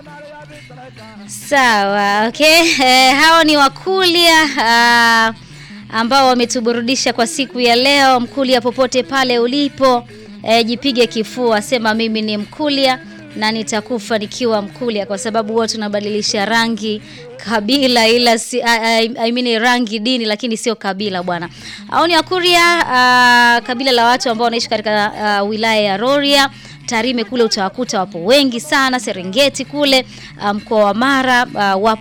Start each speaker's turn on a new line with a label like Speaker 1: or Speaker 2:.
Speaker 1: Sawa, okay. Eh, hao ni Wakulya ah, ambao wametuburudisha kwa siku ya leo. Mkulya popote pale ulipo, eh, jipige kifua, sema mimi ni Mkulya na nitakufa nikiwa Mkulya, kwa sababu huwa tunabadilisha rangi kabila, ila si, I, I, I mean rangi dini, lakini sio kabila bwana. Hao ni Wakurya ah, kabila la watu ambao wanaishi katika ah, wilaya ya Rorya Tarime kule utawakuta wapo wengi sana, Serengeti kule mkoa wa Mara uh, wapo